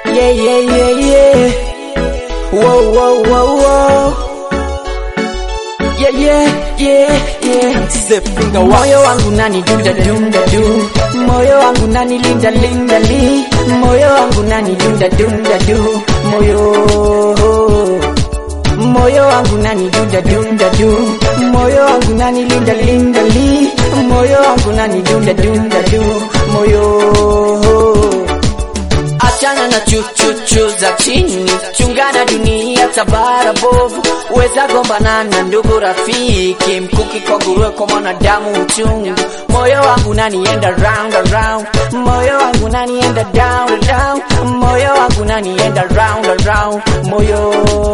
Yeah, yeah, yeah, yeah. Whoa, whoa, whoa, whoa. Yeah, yeah, yeah, yeah. Step finger wa Moyo wangu nani dunda dunda du. Moyo wangu nani linda linda li. Moyo wangu nani dunda dunda du. Moyo. Moyo wangu nani dunda dunda du. Moyo wangu nani linda linda li. Moyo wangu nani dunda dunda du. Moyo. Achana na chuchuchu za chini, chungana dunia tabara bovu, weza gombana na ndugu rafiki, mkuki kwa nguruwe kwa mwanadamu uchungu. Moyo wangu nanienda round and round, moyo wangu nanienda down and down, moyo wangu nanienda round and round, moyo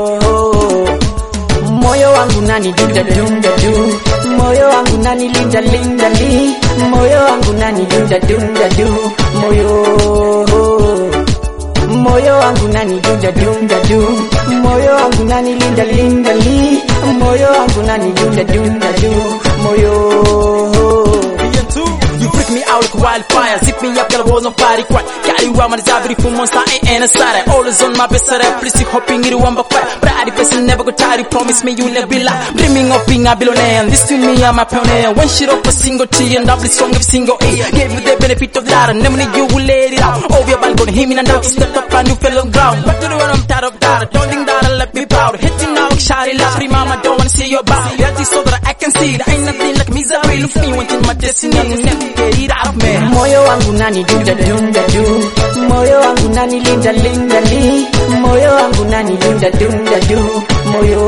moyo wangu nani dunda dunda du moyo wangu nani linda linda li moyo wangu nani dunda dunda du moyo moyo wangu nani dunda dunda du moyo wangu nani linda linda li moyo wangu nani dunda dunda du moyo You freak me out like wildfire Zip me up, girl, I was on party cry Carry around my desire, beautiful monster, ain't ain't a side Always on my best side, please you hoping it one by fire But I person never go tired, you promise me you never be lie Dreaming of being a billionaire, and this to me, I'm a pioneer One shit up a single T and double song of single A Gave you the benefit of that, and never you will let it out Over your balcony, hear me and now step up and you fell on ground But to the one I'm tired of that, don't think that I'll let me proud Hitting now, shawty, last free mama, don't wanna see your bow Yeah, this so that I can see, there ain't nothing like misery Look me, wanting my destiny, I'm never get it out of me moyo wangu nani dunda dunda du moyo wangu nani linda linda li moyo wangu nani dunda dunda du moyo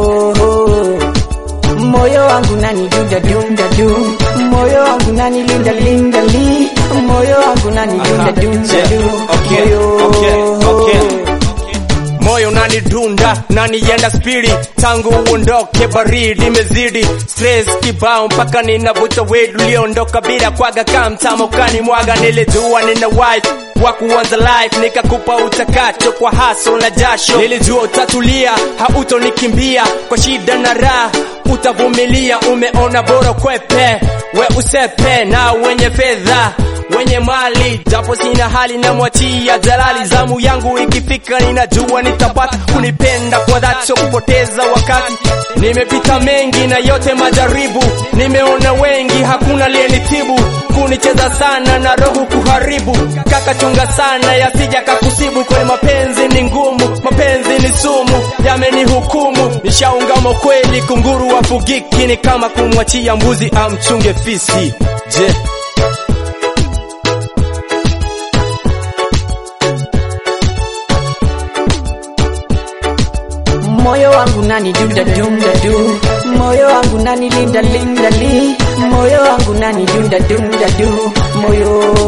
moyo wangu nani dunda dunda du moyo wangu nani linda linda li moyo wangu nani dunda dunda du Okay, moyo okay, okay. moyo unanidunda nanienda spiri tangu uondoke baridi imezidi stress kibao mpaka ninavuta wedu uliondoka bila kwaga kamtama ukanimwaga nilijua nina wife wa kuanza life nikakupa utakacho kwa haso na jasho nilijua utatulia hautonikimbia kwa shida na raha utavumilia umeona bora kwepe we usepe na wenye fedha wenye mali japo sina hali na mwachia jalali zamu yangu ikifika ninajua nitapata kunipenda kwa dhati sio kupoteza wakati nimepita mengi na yote majaribu nimeona wengi hakuna aliyenitibu kunicheza sana na roho kuharibu kaka chunga sana yasija kakusibu kwenye mapenzi ni ngumu mapenzi ni sumu yamenihukumu nishaungama kweli kunguru wafugiki ni kama kumwachia mbuzi amchunge fisi je moyo wangu nani dunda dunda du moyo wangu nani linda linda li moyo wangu nani dunda dunda du moyo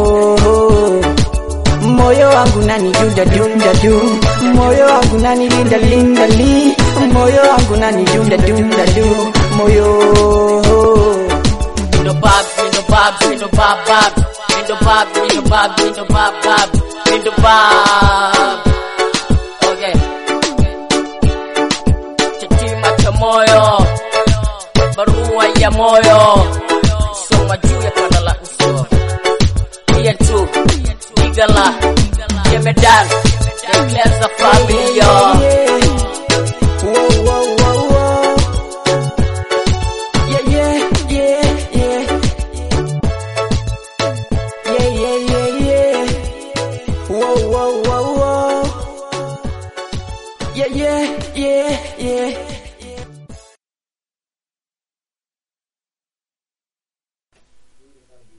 moyo wangu nani dunda dunda du moyo wangu nani linda linda li moyo wangu nani dunda dunda du moyo Mindo bab, mindo bab, mindo bab bab, mindo bab, mindo bab, mindo bab bab, mindo bab. Okay. Chatima cha moyo, barua ya moyo, soma juu ya panda la uso. Pia tu, Igala, Jemedan, Declares Familia. Whoa, whoa, whoa, whoa. Yeah, yeah, yeah, yeah. Yeah, yeah, yeah, yeah. Whoa, whoa, whoa, whoa. Yeah, yeah, yeah, yeah.